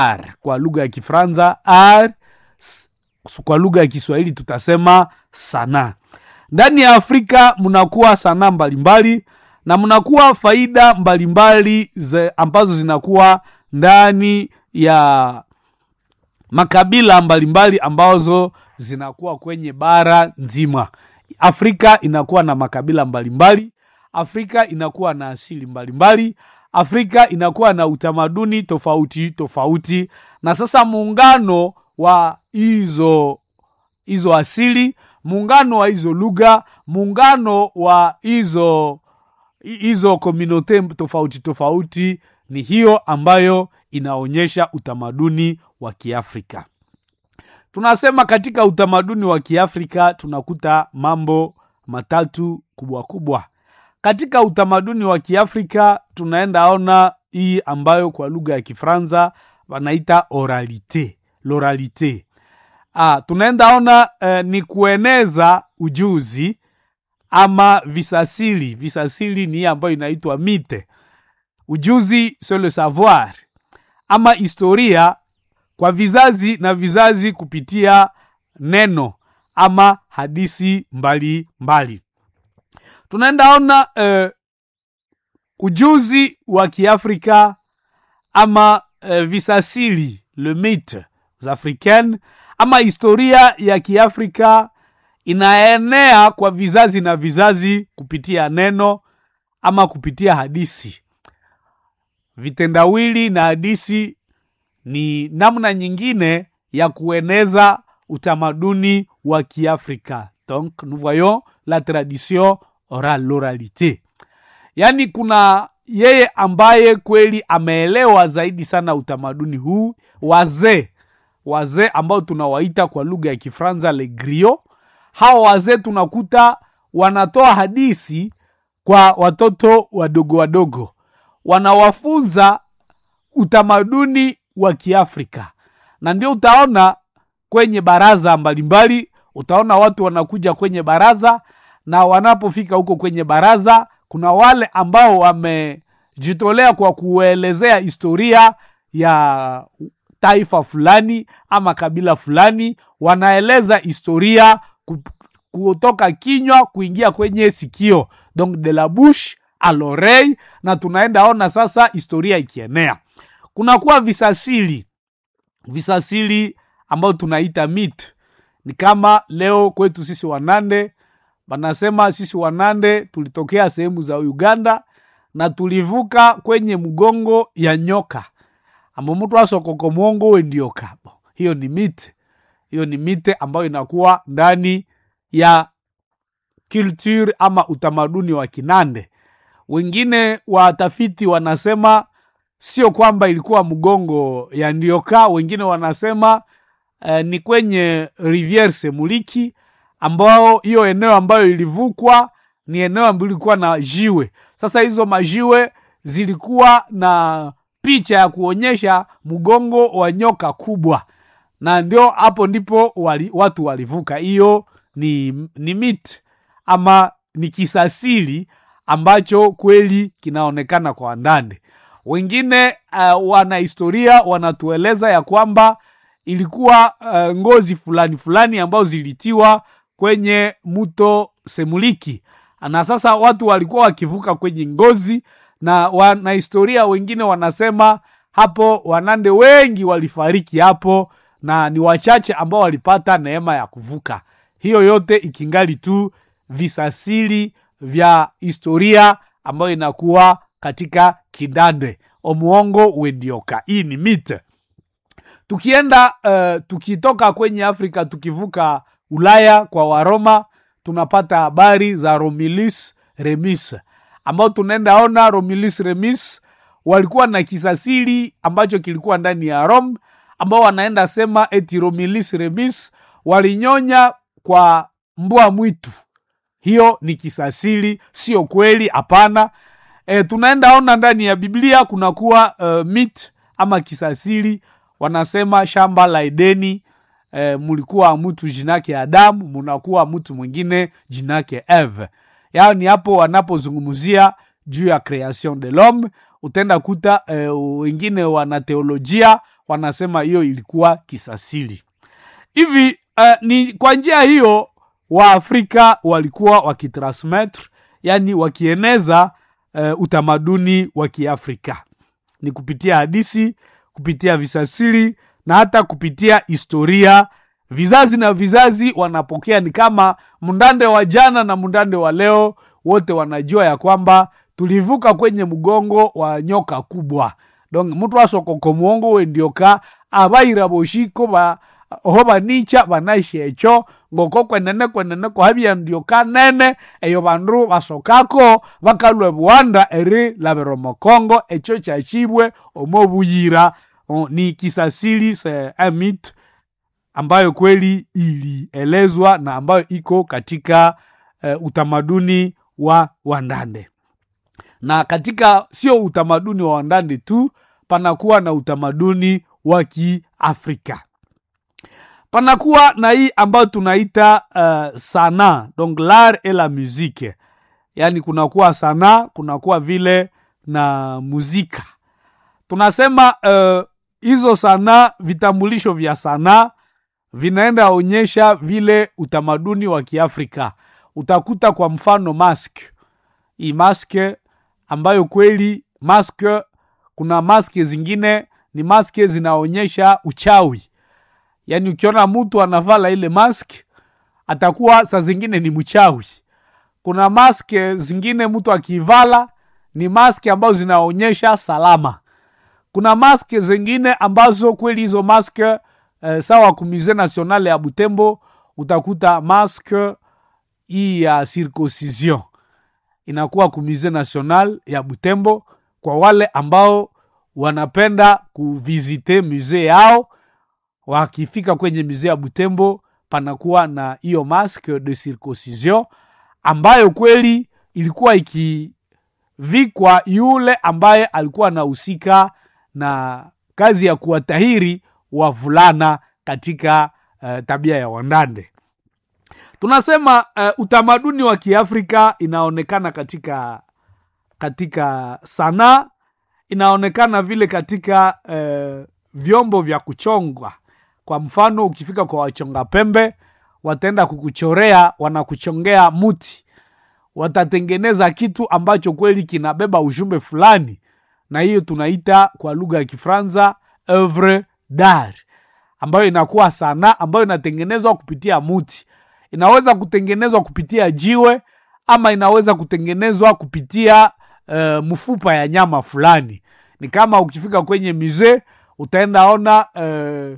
ar kwa lugha ya Kifaransa, ar s- kwa lugha ya Kiswahili tutasema sanaa. Ndani ya Afrika mnakuwa sanaa mbalimbali na mnakuwa faida mbalimbali ze- ambazo zinakuwa ndani ya makabila mbalimbali ambazo zinakuwa kwenye bara nzima. Afrika inakuwa na makabila mbalimbali, Afrika inakuwa na asili mbalimbali, Afrika inakuwa na utamaduni tofauti tofauti, na sasa muungano wa hizo hizo asili, muungano wa hizo lugha, muungano wa hizo hizo komunote tofauti tofauti, ni hiyo ambayo inaonyesha utamaduni wa Kiafrika. Tunasema katika utamaduni wa Kiafrika tunakuta mambo matatu kubwa kubwa. Katika utamaduni wa Kiafrika tunaenda ona hii ambayo kwa lugha ya Kifaransa wanaita oralite, l'oralite. Ah, tunaenda ona eh, ni kueneza ujuzi ama visasili. Visasili ni hii ambayo inaitwa mite. Ujuzi c'est le savoir ama historia kwa vizazi na vizazi kupitia neno ama hadisi mbali mbali. Tunaenda ona eh, ujuzi wa Kiafrika ama eh, visasili le mythe africaine ama historia ya Kiafrika inaenea kwa vizazi na vizazi kupitia neno ama kupitia hadisi. Vitendawili na hadisi ni namna nyingine ya kueneza utamaduni wa Kiafrika. Donc nous voyons la tradition orale, l'oralité. Yaani kuna yeye ambaye kweli ameelewa zaidi sana utamaduni huu, wazee wazee ambao tunawaita kwa lugha ya Kifaransa le griot. Hawa wazee tunakuta wanatoa hadisi kwa watoto wadogo wadogo, wanawafunza utamaduni wa Kiafrika, na ndio utaona kwenye baraza mbalimbali, utaona watu wanakuja kwenye baraza, na wanapofika huko kwenye baraza, kuna wale ambao wamejitolea kwa kuelezea historia ya taifa fulani ama kabila fulani, wanaeleza historia ku- kutoka kinywa kuingia kwenye sikio, donc de la bouche à l'oreille, na tunaenda ona sasa historia ikienea kunakuwa visasili visasili ambayo tunaita mit ni kama leo kwetu sisi wanande wanasema sisi wanande tulitokea sehemu za uganda na tulivuka kwenye mgongo ya nyoka ambo mtu asokoko mwongo wendioka hiyo ni mite hiyo ni mite ambayo inakuwa ndani ya culture ama utamaduni wa kinande wengine watafiti wanasema sio kwamba ilikuwa mgongo ya ndioka wengine wanasema eh, ni kwenye riviere semuliki ambao hiyo eneo ambayo ilivukwa ni eneo ambayo ilikuwa na jiwe sasa hizo majiwe zilikuwa na picha ya kuonyesha mgongo wa nyoka kubwa na ndio hapo ndipo wali, watu walivuka hiyo ni, ni mit ama ni kisasili ambacho kweli kinaonekana kwa wandande wengine uh, wanahistoria wanatueleza ya kwamba ilikuwa uh, ngozi fulani fulani ambazo zilitiwa kwenye mto semuliki na sasa watu walikuwa wakivuka kwenye ngozi na wanahistoria wengine wanasema hapo wanande wengi walifariki hapo na ni wachache ambao walipata neema ya kuvuka hiyo yote ikingali tu visasili vya historia ambayo inakuwa katika kindande omuongo wendioka hii ni mite tukienda uh, tukitoka kwenye afrika tukivuka ulaya kwa waroma tunapata habari za romulus remus ambao tunaenda ona romulus remus walikuwa na kisasili ambacho kilikuwa ndani ya rome ambao wanaenda sema eti romulus remus walinyonya kwa mbwa mwitu hiyo ni kisasili sio kweli hapana e, tunaenda ona ndani ya biblia kunakuwa uh, mit ama kisasili wanasema shamba la edeni e, mulikuwa mtu jinake adamu munakuwa mtu mwingine jinake eve yao ni hapo wanapozungumzia juu ya creation de l'homme utaenda kuta e, wengine wana teolojia wanasema hiyo ilikuwa kisasili hivi uh, ni kwa njia hiyo waafrika walikuwa wakitransmettre yani wakieneza uh, utamaduni wa kiafrika ni kupitia hadisi kupitia visasili na hata kupitia historia vizazi na vizazi wanapokea ni kama mndande wa jana na mndande wa leo wote wanajua ya kwamba tulivuka kwenye mgongo wa nyoka kubwa donc mtu asokoko muongo wendioka abaira boshiko ba oho banicha banashecho ngoko kwenene kwenene kohabia ndioka nene eyo bandu basokako bakalwe bwanda eri labero mokongo echo chachibwe omobuyira o, ni kisasili se amit ambayo kweli ilielezwa na ambayo iko katika uh, utamaduni wa wandande na katika sio utamaduni wa wandande tu panakuwa na utamaduni wa kiafrika panakuwa na hii ambayo tunaita uh, sana donc l'art et la musique yaani kunakuwa sana kunakuwa vile na muzika tunasema uh, hizo sanaa vitambulisho vya sanaa vinaenda onyesha vile utamaduni wa kiafrika utakuta kwa mfano mask hii maske ambayo kweli mask kuna maske zingine ni maske zinaonyesha uchawi yaani ukiona mtu anavala ile mask atakuwa saa zingine ni mchawi kuna maske zingine mtu akivala ni maske ambazo zinaonyesha salama kuna maske zingine ambazo kweli hizo maske eh, sawa kumusee nationale ya butembo utakuta maske hii ya circoncision inakuwa kumusee national ya butembo kwa wale ambao wanapenda kuvizite musee yao wakifika kwenye musee ya butembo panakuwa na hiyo masque de circoncision ambayo kweli ilikuwa ikivikwa yule ambaye alikuwa anahusika na kazi ya kuwatahiri wavulana katika uh, tabia ya wandande tunasema uh, utamaduni wa kiafrika inaonekana katika katika sanaa inaonekana vile katika uh, vyombo vya kuchongwa kwa mfano ukifika kwa wachonga pembe wataenda kukuchorea wanakuchongea muti watatengeneza kitu ambacho kweli kinabeba ujumbe fulani na hiyo tunaita kwa lugha ya kifransa oeuvre d'art ambayo inakuwa sanaa ambayo inatengenezwa kupitia muti inaweza kutengenezwa kupitia jiwe ama inaweza kutengenezwa kupitia uh, mfupa ya nyama fulani ni kama ukifika kwenye musee utaenda ona uh,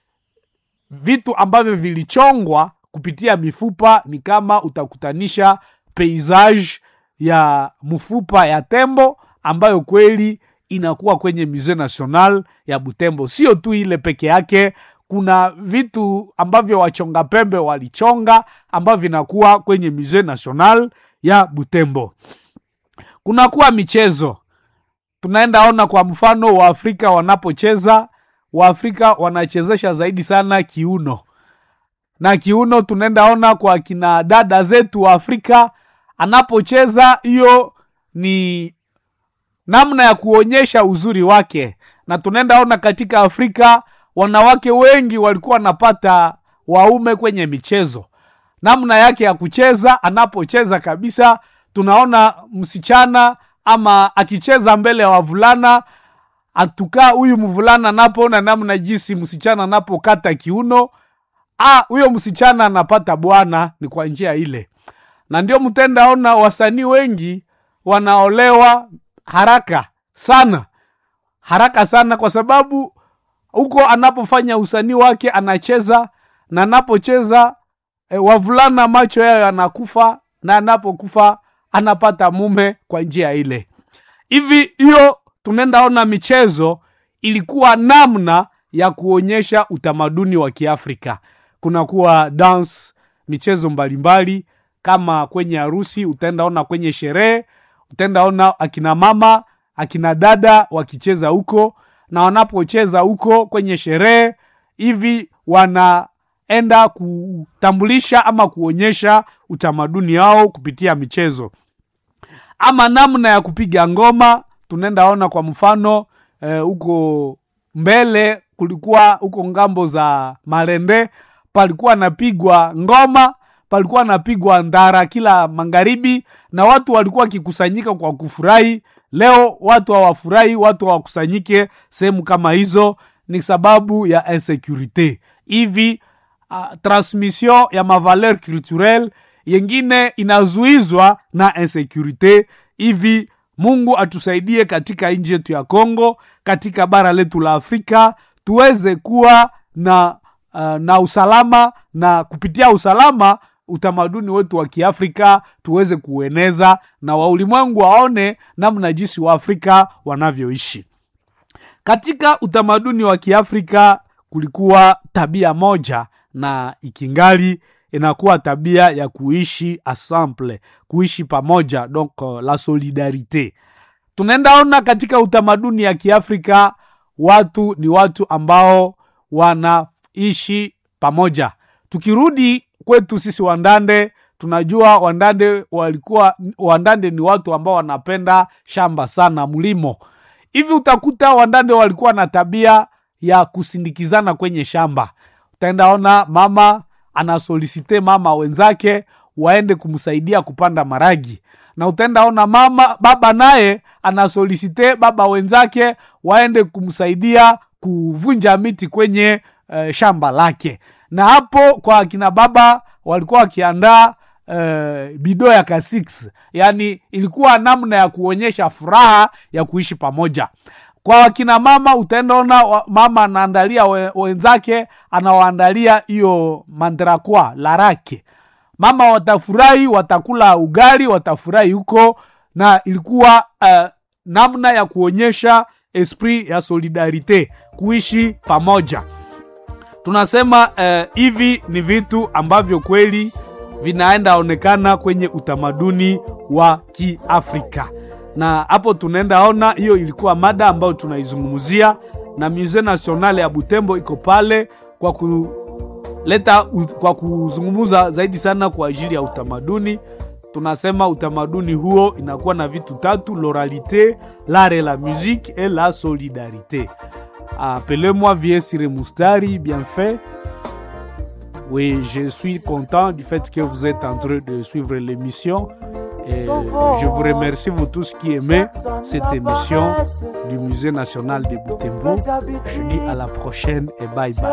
vitu ambavyo vilichongwa kupitia mifupa ni kama utakutanisha paysage ya mfupa ya tembo ambayo kweli inakuwa kwenye musee national ya butembo sio tu ile peke yake kuna vitu ambavyo wachonga pembe walichonga ambavyo vinakuwa kwenye musee national ya butembo kunakuwa michezo tunaenda ona kwa mfano waafrika wanapocheza waafrika wanachezesha zaidi sana kiuno na kiuno tunaenda ona kwa kina dada zetu wa afrika anapocheza hiyo ni namna ya kuonyesha uzuri wake na tunaenda ona katika afrika wanawake wengi walikuwa wanapata waume kwenye michezo namna yake ya kucheza anapocheza kabisa tunaona msichana ama akicheza mbele ya wavulana atukaa huyu mvulana anapoona namna jinsi msichana anapokata kiuno ah, huyo msichana anapata bwana ni kwa njia ile na ndio mtendaona wasanii wengi wanaolewa haraka sana haraka sana kwa sababu huko anapofanya usanii wake anacheza na anapocheza e, wavulana macho yayo yanakufa na anapokufa anapata mume kwa njia ile hivi hiyo tunaendaona michezo ilikuwa namna ya kuonyesha utamaduni wa kiafrika kunakuwa dance michezo mbalimbali kama kwenye harusi utaendaona kwenye sherehe utaendaona akina mama akina dada wakicheza huko na wanapocheza huko kwenye sherehe hivi wanaenda kutambulisha ama kuonyesha utamaduni wao kupitia michezo ama namna ya kupiga ngoma tunaenda ona kwa mfano huko mbele kulikuwa huko ngambo za Malende, palikuwa napigwa ngoma, palikuwa napigwa ndara kila magharibi, na watu walikuwa wakikusanyika kwa kufurahi. Leo watu hawafurahi, watu hawakusanyike sehemu kama hizo, ni sababu ya insecurite hivi. Uh, transmission ya mavaleur culturel yengine inazuizwa na insecurite hivi. Mungu atusaidie katika nchi yetu ya Kongo, katika bara letu la Afrika tuweze kuwa na, uh, na usalama na kupitia usalama utamaduni wetu wa Kiafrika tuweze kueneza na waulimwengu waone namna jinsi wa Afrika wanavyoishi. Katika utamaduni wa Kiafrika kulikuwa tabia moja na ikingali inakuwa tabia ya kuishi ensemble, kuishi pamoja, donc uh, la solidarite. Tunaenda ona katika utamaduni ya Kiafrika watu ni watu ambao wanaishi pamoja. Tukirudi kwetu sisi Wandande, tunajua Wandande walikuwa Wandande ni watu ambao wanapenda shamba sana, mlimo hivi. Utakuta Wandande walikuwa na tabia ya kusindikizana kwenye shamba. Utaenda ona mama anasolisite mama wenzake waende kumsaidia kupanda maragi, na utaenda ona mama baba naye anasolisite baba wenzake waende kumsaidia kuvunja miti kwenye uh, shamba lake. Na hapo kwa akina baba walikuwa wakiandaa uh, bido ya kasix, yani ilikuwa namna ya kuonyesha furaha ya kuishi pamoja kwa wakina mama utaenda ona mama anaandalia we, wenzake anawaandalia hiyo mandrakwa larake. Mama watafurahi, watakula ugali, watafurahi huko, na ilikuwa uh, namna ya kuonyesha esprit ya solidarite, kuishi pamoja. Tunasema uh, hivi ni vitu ambavyo kweli vinaenda onekana kwenye utamaduni wa Kiafrika na hapo tunaenda ona, hiyo ilikuwa mada ambayo tunaizungumzia, na Musee National ya Butembo iko pale kwa kuleta kwa kuzungumza zaidi sana kwa ajili ya utamaduni. Tunasema utamaduni huo inakuwa na vitu tatu: l'oralité, l'art et la musique et la solidarité. Appelez-moi Vieux Mustari, bien fait. Oui, je suis content du fait que vous êtes en train de suivre l'émission. Et je vous remercie vous tous qui aimez cette émission du Musée national de Butembo. Je dis à la prochaine et bye bye.